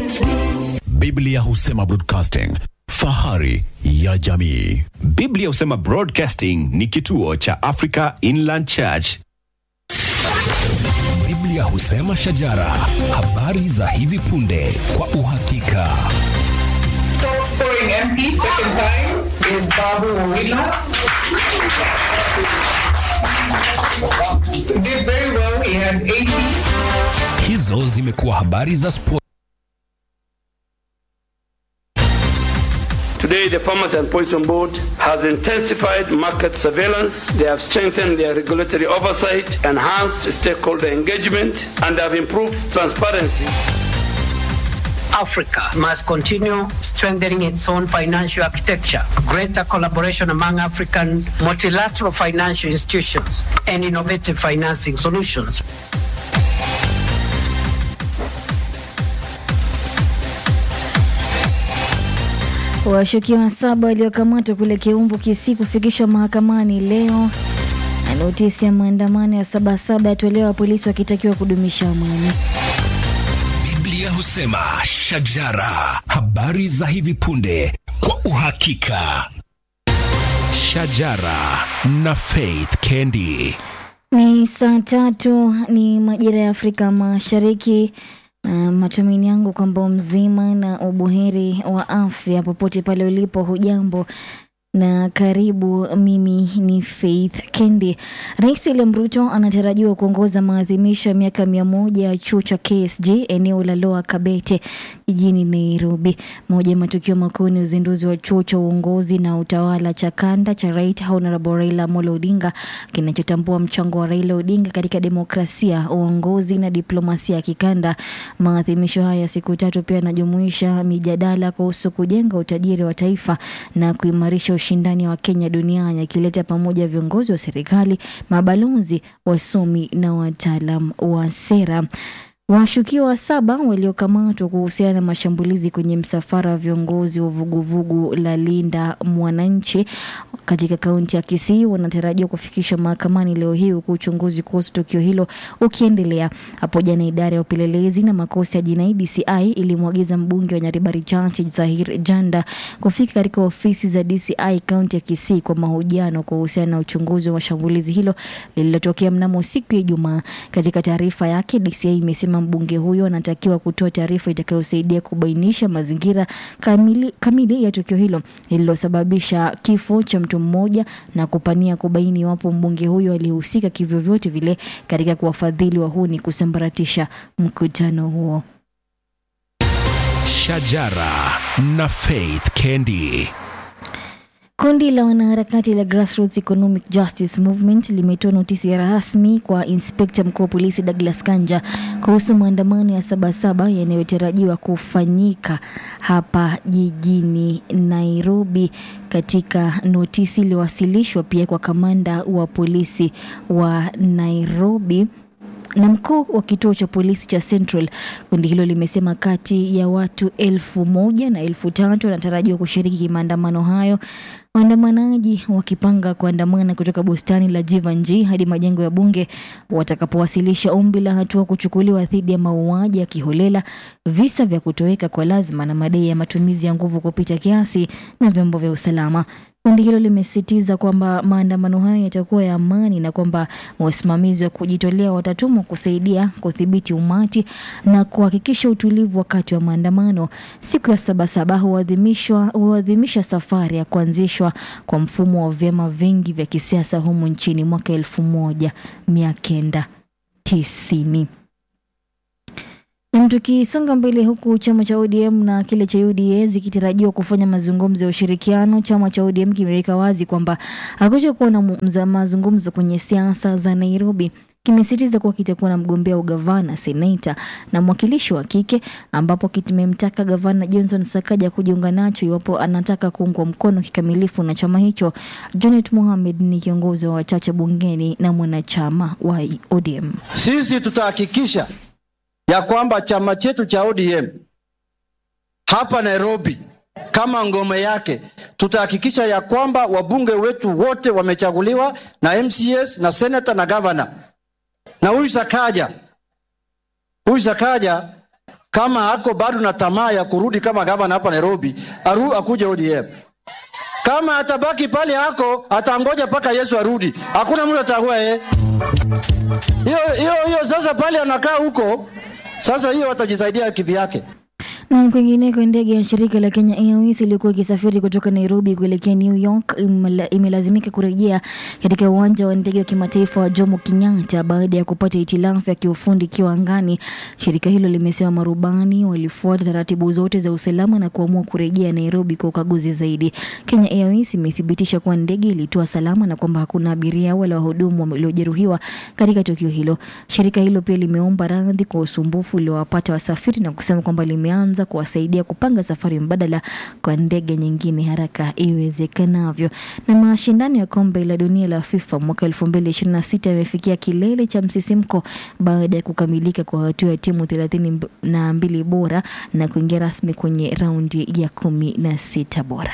Biblia husema broadcasting, fahari ya jamii. Biblia husema Broadcasting ni kituo cha Africa Inland Church. Biblia husema shajara, habari za hivi punde kwa uhakika. Top scoring MP second time is Babu Owila. Did very well. He had 80. Hizo zimekuwa habari za sport. Today, the Farmers and Poison Board has intensified market surveillance. They have strengthened their regulatory oversight, enhanced stakeholder engagement, and have improved transparency. Africa must continue strengthening its own financial architecture, greater collaboration among African multilateral financial institutions, and innovative financing solutions. Washukiwa saba waliokamatwa kule Kiumbu Kisii kufikishwa mahakamani leo. Na notisi ya maandamano ya Sabasaba yatolewa, polisi wakitakiwa kudumisha amani. Biblia husema shajara, habari za hivi punde kwa uhakika. Shajara na Faith Kendi. Ni saa tatu, ni majira ya Afrika Mashariki. Na matumaini yangu kwamba mzima na ubuheri wa afya popote pale ulipo, hujambo na karibu. Mimi ni Faith Kendi. Rais William Ruto anatarajiwa kuongoza maadhimisho ya miaka mia moja ya chuo cha KSG eneo la Lower Kabete jijini Nairobi. Moja ya matukio makuu ni uzinduzi wa chuo cha uongozi na utawala cha kanda cha Right Honorable Raila Amolo Odinga kinachotambua mchango wa Raila Odinga katika demokrasia, uongozi na diplomasia ya kikanda. Maadhimisho haya ya siku tatu pia yanajumuisha mijadala kuhusu kujenga utajiri wa taifa na kuimarisha ushindani wa Kenya duniani, akileta pamoja viongozi wa serikali, mabalozi, wasomi na wataalam wa sera. Washukiwa saba waliokamatwa kuhusiana na mashambulizi kwenye msafara wa viongozi wa vuguvugu la Linda Mwananchi katika kaunti ya Kisii wanatarajiwa kufikishwa mahakamani leo hii, huku uchunguzi kuhusu tukio hilo ukiendelea. Hapo jana, idara ya upelelezi na makosa ya jinai DCI ilimwagiza mbunge wa Nyaribari Chache Zahir Janda kufika katika ofisi za DCI kaunti ya Kisii kwa mahojiano kuhusiana na uchunguzi wa mashambulizi hilo lililotokea mnamo siku ya Ijumaa. Katika taarifa yake, DCI imesema mbunge huyo anatakiwa kutoa taarifa itakayosaidia kubainisha mazingira kamili, kamili ya tukio hilo lililosababisha kifo cha mtu mmoja na kupania kubaini iwapo mbunge huyo alihusika kivyovyote vile katika kuwafadhili wahuni kusambaratisha mkutano huo. Shajara na Faith Kendi. Kundi la wanaharakati la Grassroots Economic Justice Movement limetoa notisi ya rasmi kwa inspekta mkuu wa polisi Douglas Kanja kuhusu maandamano ya Sabasaba yanayotarajiwa kufanyika hapa jijini Nairobi. Katika notisi iliyowasilishwa pia kwa kamanda wa polisi wa Nairobi na mkuu wa kituo cha polisi cha Central. Kundi hilo limesema kati ya watu elfu moja na elfu tatu wanatarajiwa kushiriki maandamano hayo, waandamanaji wakipanga kuandamana kutoka bustani la Jivanji hadi majengo ya bunge watakapowasilisha ombi la hatua kuchukuliwa dhidi ya mauaji ya kiholela, visa vya kutoweka kwa lazima na madai ya matumizi ya nguvu kupita kiasi na vyombo vya usalama. Kundi hilo limesisitiza kwamba maandamano hayo yatakuwa ya amani na kwamba wasimamizi wa kujitolea watatumwa kusaidia kudhibiti umati na kuhakikisha utulivu wakati wa maandamano. Siku ya Sabasaba huadhimishwa huadhimisha safari ya kuanzishwa kwa mfumo wa vyama vingi vya kisiasa humu nchini mwaka elfu moja mia kenda tisini. Na tukisonga mbele huku chama cha ODM na kile cha UDA zikitarajiwa kufanya mazungumzo ya ushirikiano, chama cha ODM kimeweka wazi kwamba hakutokuwa na mza- mazungumzo kwenye siasa za Nairobi. Kimesitiza kuwa kitakuwa na mgombea ugavana, seneta na mwakilishi wa kike, ambapo kimemtaka gavana Johnson Sakaja kujiunga nacho iwapo anataka kuungwa mkono kikamilifu na chama hicho. Janet Mohamed ni kiongozi wa wachache bungeni na mwanachama wa ODM. Sisi tutahakikisha ya kwamba chama chetu cha ODM hapa Nairobi kama ngome yake, tutahakikisha ya kwamba wabunge wetu wote wamechaguliwa na MCS na senator na governor. Na huyu Sakaja, huyu Sakaja kama ako bado na tamaa ya kurudi kama gavana hapa Nairobi, aru, akuje ODM. Kama atabaki pale hako, atangoja mpaka Yesu arudi, hakuna mtu atahua yeye. Hiyo hiyo hiyo, sasa pale anakaa huko, sasa hiyo watajisaidia kivyake. Na kwingineko, ndege ya shirika la Kenya Airways iliyokuwa ikisafiri kutoka Nairobi kuelekea New York imela- imelazimika kurejea katika uwanja wa ndege wa kimataifa wa Jomo Kenyatta baada ya kupata hitilafu ya kiufundi ikiwa angani. Shirika hilo limesema marubani walifuata taratibu zote za usalama na kuamua kurejea Nairobi kwa ukaguzi zaidi. Kenya Airways imethibitisha kuwa ndege ilitua salama na kwamba hakuna abiria wala wahudumu waliojeruhiwa katika tukio hilo. Shirika hilo pia limeomba radhi kwa usumbufu uliowapata wasafiri na kusema kwamba limeanza kuwasaidia kupanga safari mbadala kwa ndege nyingine haraka iwezekanavyo. Na mashindano ya kombe la dunia la FIFA mwaka 2026 yamefikia kilele cha msisimko baada ya kukamilika kwa hatua ya timu thelathini na mbili bora na kuingia rasmi kwenye raundi ya kumi na sita bora.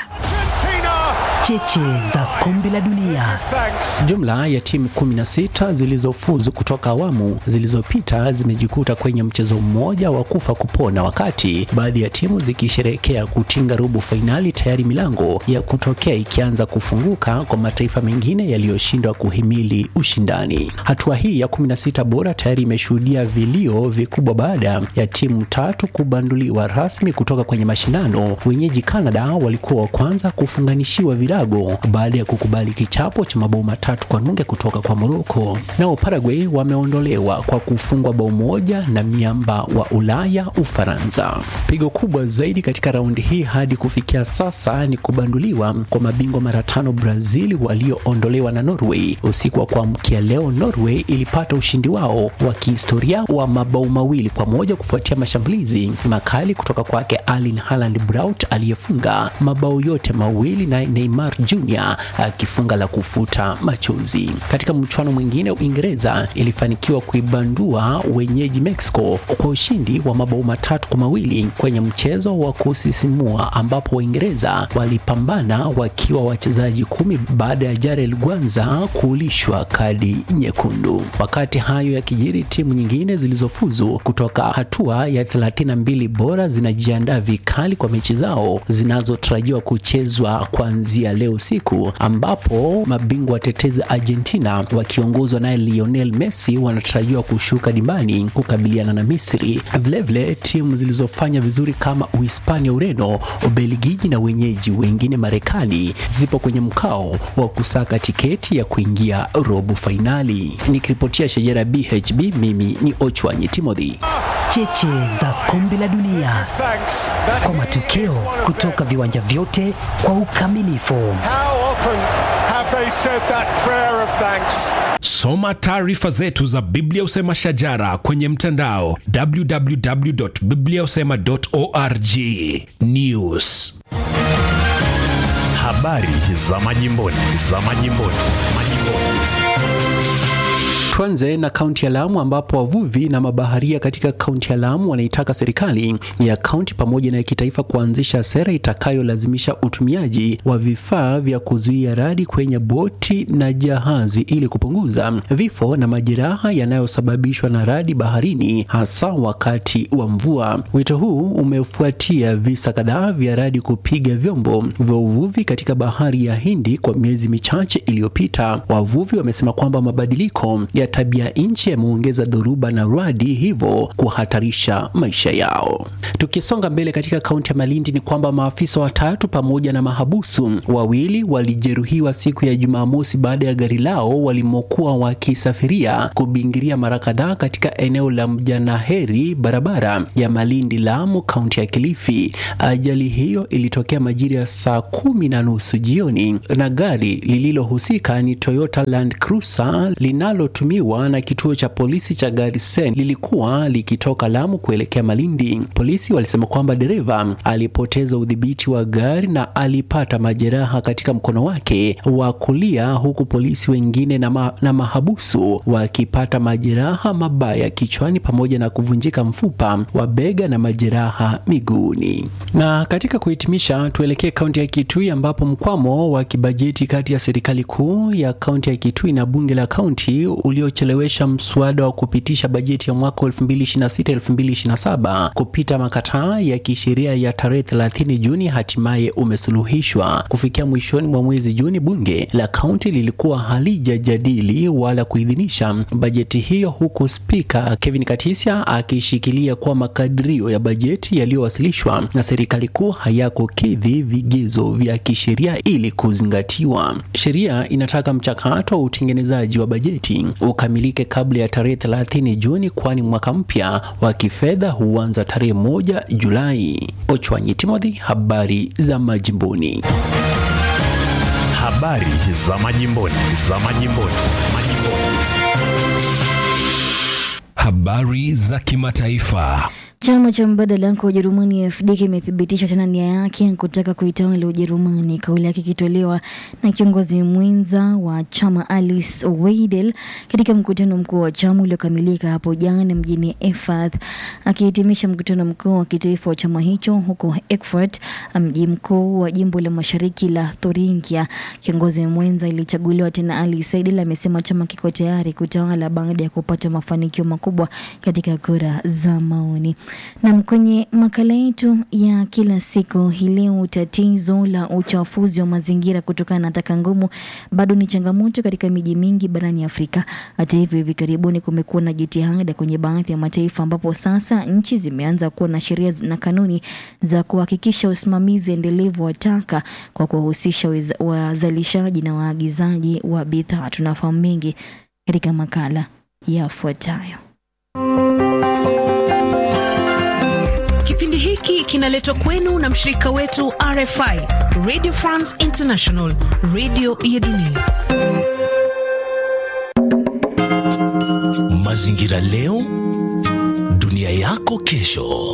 Cheche za kombe la dunia. Jumla ya timu 16 zilizofuzu kutoka awamu zilizopita zimejikuta kwenye mchezo mmoja wa kufa kupona, wakati baadhi ya timu zikisherehekea kutinga robo fainali, tayari milango ya kutokea ikianza kufunguka kwa mataifa mengine yaliyoshindwa kuhimili ushindani. Hatua hii ya 16 bora tayari imeshuhudia vilio vikubwa baada ya timu tatu kubanduliwa rasmi kutoka kwenye mashindano. Wenyeji Canada walikuwa wa kwanza kufunganishiwa virago baada ya kukubali kichapo cha mabao matatu kwa nunge kutoka kwa Morocco. Nao Paraguay wameondolewa kwa kufungwa bao moja na miamba wa Ulaya Ufaransa. Pigo kubwa zaidi katika raundi hii hadi kufikia sasa ni kubanduliwa kwa mabingwa mara tano Brazil walioondolewa na Norway. Usiku wa kuamkia leo, Norway ilipata ushindi wao wa kihistoria wa mabao mawili kwa moja kufuatia mashambulizi makali kutoka kwake Erling Haaland Braut aliyefunga mabao yote mawili na Neymar Jr akifunga la kufuta machozi. Katika mchuano mwingine, Uingereza ilifanikiwa kuibandua wenyeji Mexico kwa ushindi wa mabao matatu kwa mawili kwenye mchezo wa kusisimua ambapo Waingereza walipambana wakiwa wachezaji kumi baada ya Jarel Gwanza kulishwa kadi nyekundu. Wakati hayo yakijiri, timu nyingine zilizofuzu kutoka hatua ya 32 bora zinajiandaa vikali kwa mechi zao zinazotarajiwa kuchezwa kuanzia leo usiku, ambapo mabingwa watetezi Argentina wakiongozwa naye Lionel Messi wanatarajiwa kushuka dimbani kukabiliana na Misri. Vilevile timu zilizofanya vizuri kama Uhispania, Ureno, Ubelgiji na wenyeji wengine Marekani zipo kwenye mkao wa kusaka tiketi ya kuingia robo fainali. Nikiripotia Shajara BHB, mimi ni Ochwanyi Timothy. Cheche za kombe la dunia kwa matokeo kutoka viwanja vyote kwa ukamilifu. Soma taarifa zetu za Biblia Usema Shajara kwenye mtandao www.bibliausema.org. News, habari za majimboni, za majimboni, majimboni. Tuanze na kaunti ya Lamu ambapo wavuvi na mabaharia katika kaunti ya Lamu wanaitaka serikali ya kaunti pamoja na ya kitaifa kuanzisha sera itakayolazimisha utumiaji wa vifaa vya kuzuia radi kwenye boti na jahazi ili kupunguza vifo na majeraha yanayosababishwa na radi baharini hasa wakati wa mvua. Wito huu umefuatia visa kadhaa vya radi kupiga vyombo vya uvuvi katika bahari ya Hindi kwa miezi michache iliyopita. Wavuvi wamesema kwamba mabadiliko ya tabia nchi yameongeza dhoruba na radi, hivyo kuhatarisha maisha yao. Tukisonga mbele katika kaunti ya Malindi ni kwamba maafisa watatu pamoja na mahabusu wawili walijeruhiwa siku ya Jumamosi baada ya gari lao walimokuwa wakisafiria kubingiria mara kadhaa katika eneo la Mjanaheri, barabara ya Malindi Lamu, kaunti ya Kilifi. Ajali hiyo ilitokea majira ya saa kumi na nusu jioni na gari lililohusika ni Toyota Land Cruiser linalotumiwa na kituo cha polisi cha Garisen lilikuwa likitoka Lamu kuelekea Malindi. Polisi walisema kwamba dereva alipoteza udhibiti wa gari na alipata majeraha katika mkono wake wa kulia, huku polisi wengine na, ma, na mahabusu wakipata majeraha mabaya kichwani pamoja na kuvunjika mfupa wa bega na majeraha miguuni. Na katika kuhitimisha, tuelekee kaunti ya Kitui ambapo mkwamo wa kibajeti kati ya serikali kuu ya kaunti ya Kitui na bunge la kaunti ulio iliyochelewesha mswada wa kupitisha bajeti ya mwaka 2026-2027 kupita makataa ya kisheria ya tarehe 30 Juni hatimaye umesuluhishwa. Kufikia mwishoni mwa mwezi Juni, bunge la kaunti lilikuwa halijajadili wala kuidhinisha bajeti hiyo, huku spika Kevin Katisia akishikilia kuwa makadirio ya bajeti yaliyowasilishwa na serikali kuu hayakukidhi vigezo vya kisheria ili kuzingatiwa. Sheria inataka mchakato wa utengenezaji wa bajeti ukamilike kabla ya tarehe 30 Juni, kwani mwaka mpya wa kifedha huanza tarehe moja Julai. Ochwanyi Timothy, habari za majimboni. Habari za majimboni, za majimboni, majimboni. Habari za kimataifa. Chama cha mbadala kwa Ujerumani AfD kimethibitisha tena nia yake ya kutaka kuitawala Ujerumani, kauli yake ikitolewa na kiongozi mwenza wa chama Alice Weidel katika mkutano mkuu wa chama uliokamilika hapo jana mjini Erfurt. Akihitimisha mkutano mkuu wa kitaifa wa chama hicho huko Erfurt, mji mkuu wa jimbo la mashariki la Thuringia, kiongozi mwenza ilichaguliwa tena Alice Weidel amesema chama kiko tayari kutawala baada ya kupata mafanikio makubwa katika kura za maoni. Na kwenye makala yetu ya kila siku hii leo, tatizo la uchafuzi wa mazingira kutokana na taka ngumu bado ni changamoto katika miji mingi barani Afrika. Hata hivyo, hivi karibuni kumekuwa na jitihada kwenye baadhi ya mataifa ambapo sasa nchi zimeanza kuwa na sheria na kanuni za kuhakikisha usimamizi endelevu wa taka kwa kuwahusisha wazalishaji na waagizaji wa bidhaa. Tunafahamu mengi katika makala yafuatayo. Kipindi hiki kinaletwa kwenu na mshirika wetu RFI, Radio France International, radio ya dunia. Mazingira leo, dunia yako kesho.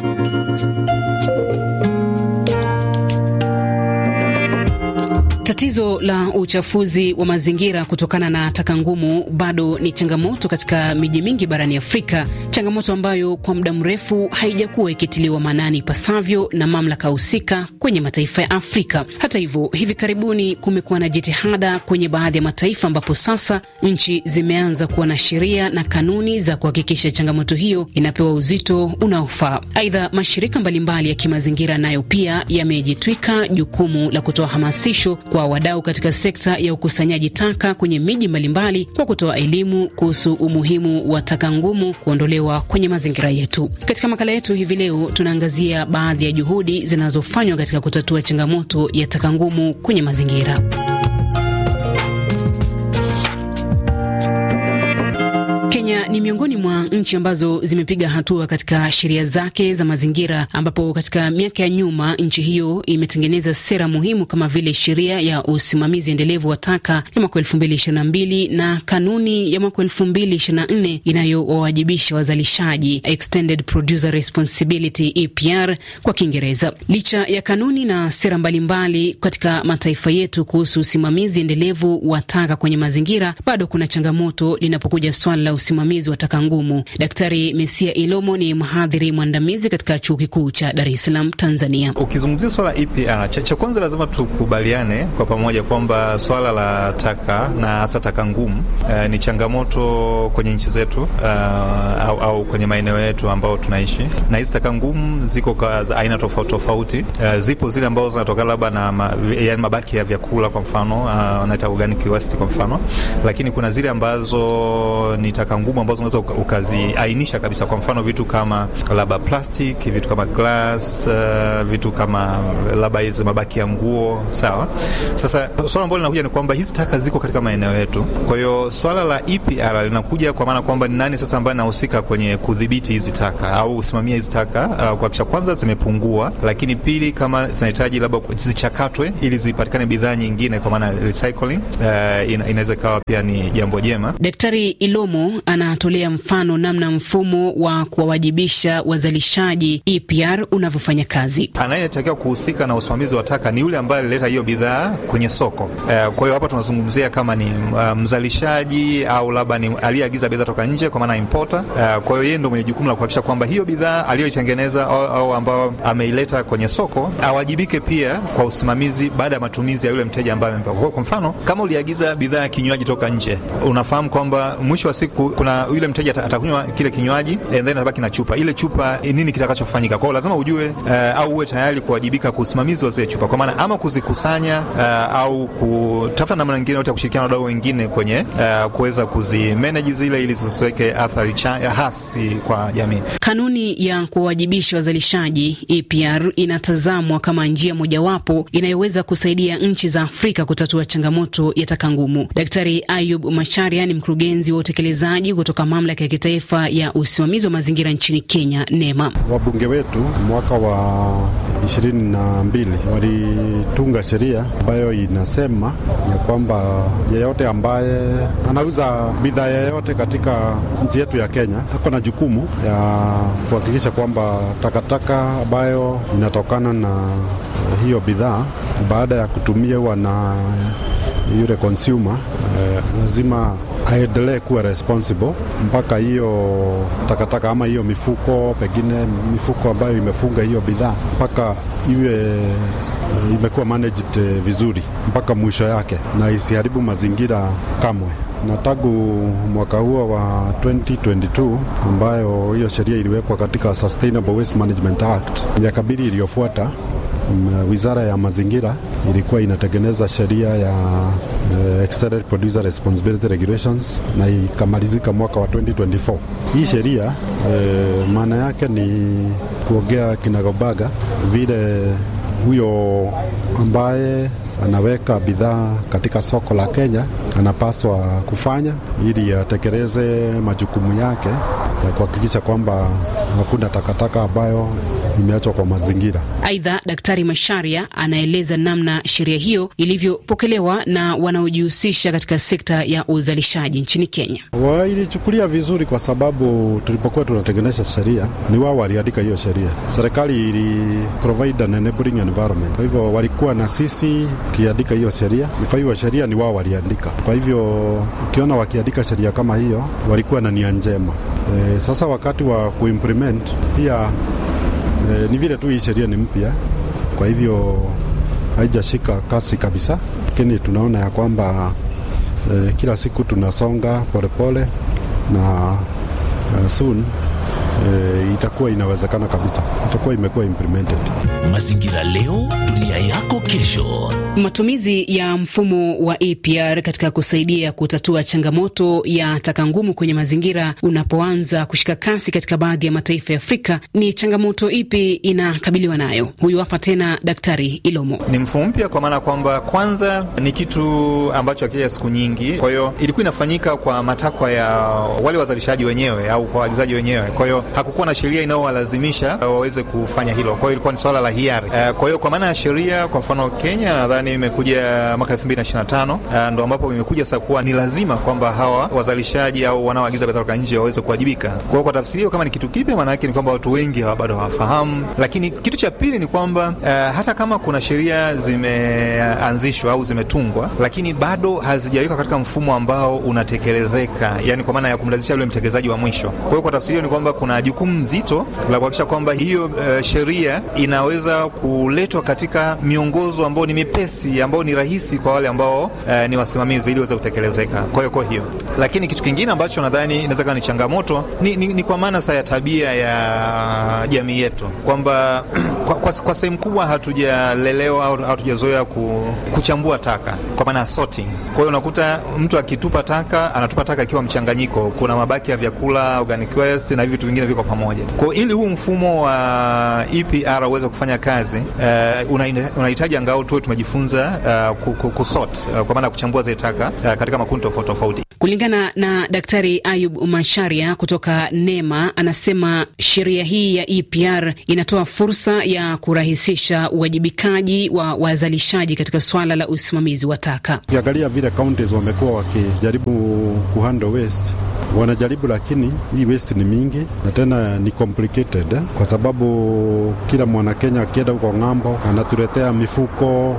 Tatizo la uchafuzi wa mazingira kutokana na taka ngumu bado ni changamoto katika miji mingi barani Afrika, changamoto ambayo kwa muda mrefu haijakuwa ikitiliwa maanani ipasavyo na mamlaka husika kwenye mataifa ya Afrika. Hata hivyo, hivi karibuni kumekuwa na jitihada kwenye baadhi ya mataifa ambapo sasa nchi zimeanza kuwa na sheria na kanuni za kuhakikisha changamoto hiyo inapewa uzito unaofaa. Aidha, mashirika mbalimbali ya kimazingira nayo pia yamejitwika jukumu la kutoa hamasisho kwa wadau katika sekta ya ukusanyaji taka kwenye miji mbalimbali kwa kutoa elimu kuhusu umuhimu wa taka ngumu kuondolewa kwenye mazingira yetu. Katika makala yetu hivi leo, tunaangazia baadhi ya juhudi zinazofanywa katika kutatua changamoto ya taka ngumu kwenye mazingira. Kenya ni miongoni mwa nchi ambazo zimepiga hatua katika sheria zake za mazingira, ambapo katika miaka ya nyuma nchi hiyo imetengeneza sera muhimu kama vile sheria ya usimamizi endelevu wa taka ya mwaka elfu mbili ishirini na mbili na kanuni ya mwaka elfu mbili ishirini na nne inayowawajibisha wazalishaji, Extended Producer Responsibility EPR kwa Kiingereza. Licha ya kanuni na sera mbalimbali mbali katika mataifa yetu kuhusu usimamizi endelevu wa taka kwenye mazingira, bado kuna changamoto linapokuja swala la usimamizi wa taka ngumu. Daktari Mesia Ilomo ni mhadhiri mwandamizi katika chuo kikuu cha Dar es Salaam, Tanzania. Ukizungumzia swala EPR, cha, cha kwanza lazima tukubaliane kwa pamoja kwamba swala la taka na hasa taka ngumu uh, ni changamoto kwenye nchi zetu uh, au, au kwenye maeneo yetu ambao tunaishi, na hizi taka ngumu ziko kwa aina tofauti tofauti. Uh, zipo zile ambazo zinatokana labda na ma, yani mabaki ya vyakula kwa mfano wanaita uh, organic waste kwa mfano, lakini kuna zile ambazo ni taka ngumu ambazo unaweza ukaziainisha kabisa. Kwa mfano vitu kama labda plastic, vitu kama glass, uh, vitu kama labda hizi mabaki ya nguo, sawa. Sasa swala ambalo linakuja ni kwamba hizi taka ziko katika maeneo yetu. Kwa hiyo swala la EPR linakuja kwa maana kwamba ni nani sasa ambaye anahusika kwenye kudhibiti hizi taka au kusimamia hizi taka, uh, kuhakikisha kwanza zimepungua, lakini pili kama zinahitaji labda zichakatwe ili zipatikane bidhaa nyingine, kwa maana recycling, uh, ina, inaweza ikawa pia ni jambo jema. Daktari Ilomo ana anatolea mfano namna mfumo wa kuwawajibisha wazalishaji EPR unavyofanya kazi. Anayetakiwa kuhusika na usimamizi wa taka ni yule ambaye alileta hiyo bidhaa kwenye soko. Uh, kwa hiyo hapa tunazungumzia kama ni uh, mzalishaji au labda ni aliyeagiza bidhaa toka nje, kwa maana importer. Uh, kwa hiyo yeye ndio mwenye jukumu la kuhakikisha kwamba hiyo bidhaa aliyoitengeneza au, au ambayo ameileta kwenye soko awajibike pia kwa usimamizi baada ya matumizi ya yule mteja ambaye amempa. Kwa mfano, kama uliagiza bidhaa ya kinywaji toka nje, unafahamu kwamba mwisho wa siku kuna yule mteja atakunywa kile kinywaji and then atabaki na chupa. Ile chupa nini kitakachofanyika? Kwa hiyo lazima ujue uh, au uwe tayari kuwajibika kwa usimamizi wa zile chupa, kwa maana ama kuzikusanya uh, au kutafuta namna nyingine yote ya kushirikiana na wadau wengine kwenye uh, kuweza kuzimanage zile ili zisiweke athari hasi kwa jamii. Kanuni ya kuwawajibisha wazalishaji EPR inatazamwa kama njia mojawapo inayoweza kusaidia nchi za Afrika kutatua changamoto ya taka ngumu. Daktari Ayub Macharia ni mkurugenzi wa utekelezaji kutoka mamlaka ya kitaifa ya usimamizi wa mazingira nchini Kenya, NEMA. Wabunge wetu mwaka wa ishirini na mbili walitunga sheria ambayo inasema ya kwamba yeyote ambaye anauza bidhaa yeyote katika nchi yetu ya Kenya ako na jukumu ya kuhakikisha kwamba takataka ambayo inatokana na hiyo bidhaa baada ya kutumiwa na yule consumer eh, lazima aendelee kuwa responsible mpaka hiyo takataka ama hiyo mifuko, pengine mifuko ambayo imefunga hiyo bidhaa mpaka iwe imekuwa managed vizuri mpaka mwisho yake na isiharibu mazingira kamwe. Na tangu mwaka huo wa 2022 ambayo hiyo sheria iliwekwa katika Sustainable Waste Management Act, miaka mbili iliyofuata Wizara ya mazingira ilikuwa inatengeneza sheria ya uh, Extended Producer Responsibility Regulations na ikamalizika mwaka wa 2024. Hii sheria uh, maana yake ni kuongea kinagobaga vile huyo ambaye anaweka bidhaa katika soko la Kenya anapaswa kufanya ili atekeleze majukumu yake ya kuhakikisha kwamba hakuna takataka ambayo imeachwa kwa mazingira. Aidha, Daktari Masharia anaeleza namna sheria hiyo ilivyopokelewa na wanaojihusisha katika sekta ya uzalishaji nchini Kenya. Wailichukulia vizuri kwa sababu tulipokuwa tunatengeneza sheria ni wao waliandika hiyo sheria. Serikali ili provide an enabling environment, kwa hivyo walikuwa na sisi ukiandika hiyo sheria. Kwa hivyo sheria ni wao waliandika, kwa hivyo ukiona wakiandika sheria kama hiyo walikuwa na nia njema. E, sasa wakati wa kuimplement pia E, ni vile tu hii sheria ni mpya, kwa hivyo haijashika kasi kabisa, lakini tunaona ya kwamba e, kila siku tunasonga polepole na uh, soon e, itakuwa inawezekana kabisa, itakuwa imekuwa implemented. Mazingira leo, dunia yako kesho. Matumizi ya mfumo wa EPR katika kusaidia kutatua changamoto ya taka ngumu kwenye mazingira unapoanza kushika kasi katika baadhi ya mataifa ya Afrika, ni changamoto ipi inakabiliwa nayo? Huyu hapa tena Daktari Ilomo. Ni mfumo mpya kwa maana kwamba kwanza ni kitu ambacho hakija siku nyingi, kwa hiyo ilikuwa inafanyika kwa matakwa ya wale wazalishaji wenyewe au kwa waagizaji wenyewe. Kwa hiyo hakukuwa na sheria inayowalazimisha waweze kufanya hilo, kwa hiyo ilikuwa ni swala la hiari. Kwa hiyo kwa maana ya sheria, kwa mfano Kenya nadhani imekuja mwaka 2025 ndo ambapo imekuja sasa kuwa ni lazima kwamba hawa wazalishaji au wanaoagiza bidhaa kutoka nje waweze kuwajibika. Kwa hiyo kwa tafsiri hiyo, kama ni kitu kipya, maana yake ni kwamba watu wengi hawa bado hawafahamu. Lakini kitu cha pili ni kwamba uh, hata kama kuna sheria zimeanzishwa au zimetungwa, lakini bado hazijawekwa katika mfumo ambao unatekelezeka, yani kwa maana ya kumlazimisha yule mtekelezaji wa mwisho. Kwa hiyo kwa tafsiri hiyo ni kwamba kuna jukumu zito la kuhakikisha kwamba hiyo uh, sheria inaweza kuletwa katika miongozo ambao ni mipesi ambao ni rahisi kwa wale ambao uh, ni wasimamizi ili iweze kutekelezeka. Kwa hiyo kwa hiyo, lakini kitu kingine ambacho nadhani inaweza kuwa ni changamoto ni, ni, ni kwa maana sasa ya tabia ya jamii yetu kwamba kwa, kwa, kwa sehemu kubwa hatujalelewa au hatujazoea ku, kuchambua taka kwa maana sorting. Kwa hiyo unakuta mtu akitupa taka anatupa taka ikiwa mchanganyiko, kuna mabaki ya vyakula, organic waste na vitu vingine viko pamoja. Kwa hiyo ili huu mfumo wa EPR uweze kufanya kazi uh, unahitaji una angalau tuwe tumejifunza uh, kusort uh, kwa maana ya kuchambua zile taka uh, katika makundi tofauti tofauti. Kulingana na Daktari Ayub Masharia kutoka NEMA, anasema sheria hii ya EPR inatoa fursa ya kurahisisha uwajibikaji wa wazalishaji katika swala la usimamizi wa taka. Ukiangalia vile counties wamekuwa wakijaribu kuhandle waste wanajaribu, lakini hii waste ni mingi na tena ni complicated eh? kwa sababu kila mwana Kenya akienda huko ng'ambo anatuletea mifuko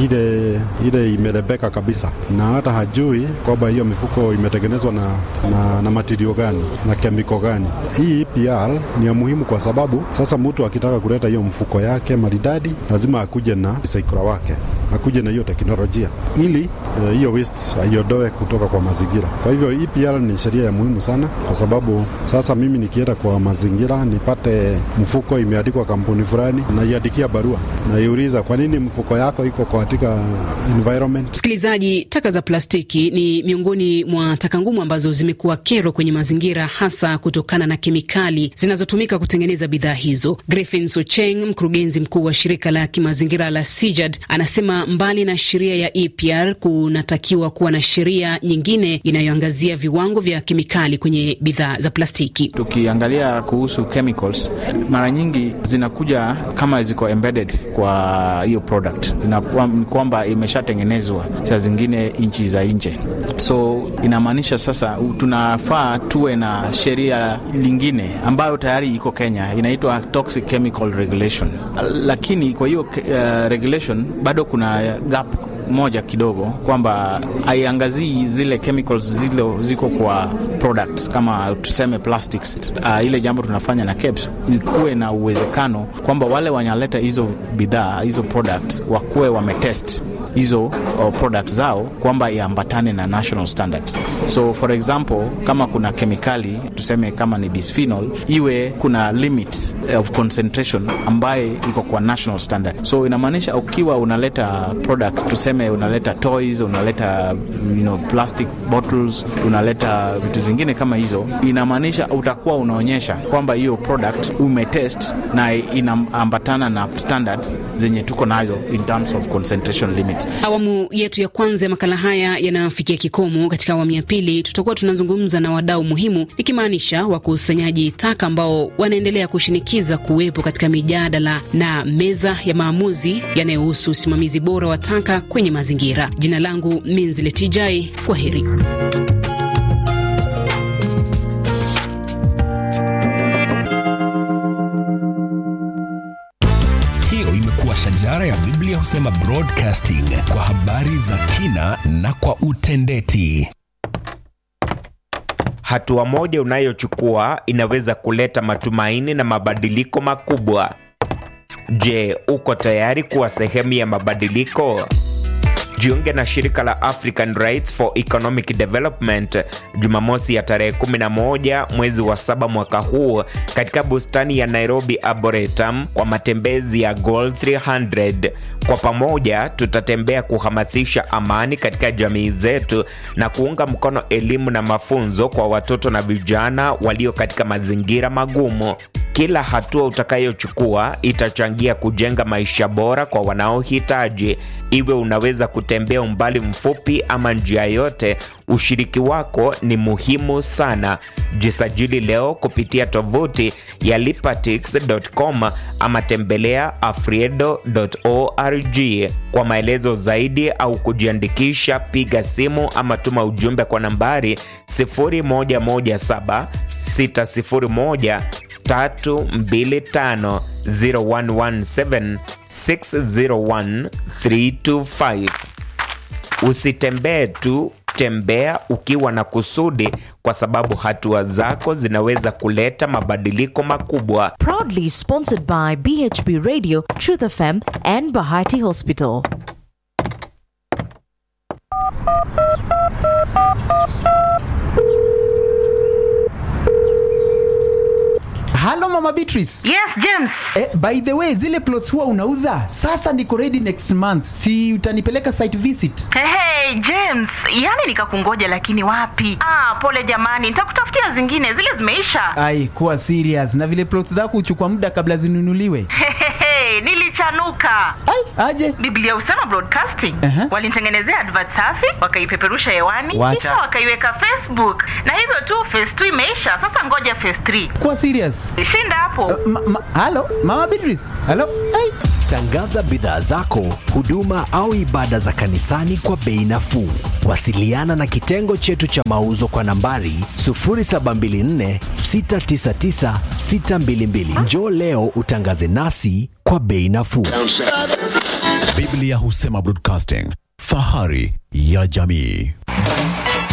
ile ile imerebeka kabisa, na hata hajui kwamba hiyo mifuko imetengenezwa na, na, na matirio gani na kemiko gani. Hii EPR ni ya muhimu kwa sababu sasa mtu akitaka kuleta hiyo mfuko yake maridadi lazima akuje na recycler wake akuje na hiyo teknolojia ili uh, hiyo waste aiondoe kutoka kwa mazingira. Kwa hivyo EPR ni sheria ya muhimu sana, kwa sababu sasa mimi nikienda kwa mazingira nipate mfuko imeandikwa kampuni fulani, naiandikia barua, naiuliza kwa nini mfuko yako iko katika environment. Msikilizaji, taka za plastiki ni miongoni mwa taka ngumu ambazo zimekuwa kero kwenye mazingira, hasa kutokana na kemikali zinazotumika kutengeneza bidhaa hizo. Griffin Socheng, mkurugenzi mkuu wa shirika la kimazingira la CIJAD, anasema mbali na sheria ya EPR kunatakiwa kuwa na sheria nyingine inayoangazia viwango vya kemikali kwenye bidhaa za plastiki. Tukiangalia kuhusu chemicals, mara nyingi zinakuja kama ziko embedded kwa hiyo product, ni kwamba imeshatengenezwa saa zingine nchi za nje, so inamaanisha sasa tunafaa tuwe na sheria lingine ambayo tayari iko Kenya, inaitwa Toxic Chemical Regulation, lakini kwa hiyo uh, regulation bado kuna gap moja kidogo kwamba haiangazii zile chemicals zile ziko kwa products kama tuseme plastics. Uh, ile jambo tunafanya na KEBS ikuwe na uwezekano kwamba wale wanaleta hizo bidhaa hizo products wakuwe wametest hizo uh, products zao kwamba iambatane na national standards. So for example, kama kuna kemikali tuseme kama ni bisphenol, iwe kuna limit of concentration ambaye iko kwa national standard. So inamaanisha ukiwa unaleta product tuseme unaleta toys, unaleta you know, plastic bottles, unaleta vitu zingine kama hizo, inamaanisha utakuwa unaonyesha kwamba hiyo product umetest na inaambatana na standards zenye tuko nazo in terms of concentration limit. Awamu yetu ya kwanza ya makala haya yanafikia kikomo. Katika awamu ya pili, tutakuwa tunazungumza na wadau muhimu, ikimaanisha wakusanyaji taka ambao wanaendelea kushinikiza kuwepo katika mijadala na meza ya maamuzi yanayohusu usimamizi bora wa taka kwenye mazingira. Jina langu Minziletijai, kwa heri. Hiyo imekuwa shajara ya Biblia husema broadcasting kwa habari za kina na kwa utendeti. Hatua moja unayochukua inaweza kuleta matumaini na mabadiliko makubwa. Je, uko tayari kuwa sehemu ya mabadiliko? Jiunge na shirika la African Rights for Economic Development Jumamosi ya tarehe 11 mwezi wa saba mwaka huu katika bustani ya Nairobi Arboretum kwa matembezi ya Goal 300. Kwa pamoja tutatembea kuhamasisha amani katika jamii zetu na kuunga mkono elimu na mafunzo kwa watoto na vijana walio katika mazingira magumu. Kila hatua utakayochukua itachangia kujenga maisha bora kwa wanaohitaji. Iwe unaweza kutembea umbali mfupi ama njia yote, ushiriki wako ni muhimu sana. Jisajili leo kupitia tovuti ya lipatix.com ama tembelea afriedo.org. Kwa maelezo zaidi au kujiandikisha, piga simu ama tuma ujumbe kwa nambari 0117 601 325 0117 601 325. Usitembee tu, tembea ukiwa na kusudi, kwa sababu hatua zako zinaweza kuleta mabadiliko makubwa. Proudly sponsored by BHB Radio, Truth FM, and Bahati Hospital. Halo Mama Beatrice. Yes, James. Eh, by the way, zile plots huwa unauza? Sasa niko ready next month. Si utanipeleka site visit? Hey, hey, James, yani nikakungoja lakini wapi? Ah, pole jamani, nitakutafutia zingine, zile zimeisha. Ai, kuwa serious. Na vile plots zako huchukua muda kabla zinunuliwe. Hey, hey, Hey, nilichanuka. Ai, aje? Biblia Usema Broadcasting Aha. walinitengenezea advert safi, wakaipeperusha hewani, Wacha. kisha wakaiweka Facebook, na hivyo tu phase 2 imeisha. Sasa ngoja phase 3. Kuwa serious. Shinda hapo. Ma, ma, halo, Mama Beatrice. Halo. Ai. Tangaza bidhaa zako, huduma au ibada za kanisani kwa bei nafuu. Wasiliana na kitengo chetu cha mauzo kwa nambari 0724 699 622. Njoo leo utangaze nasi kwa bei nafuu. Biblia Husema Broadcasting, fahari ya jamii.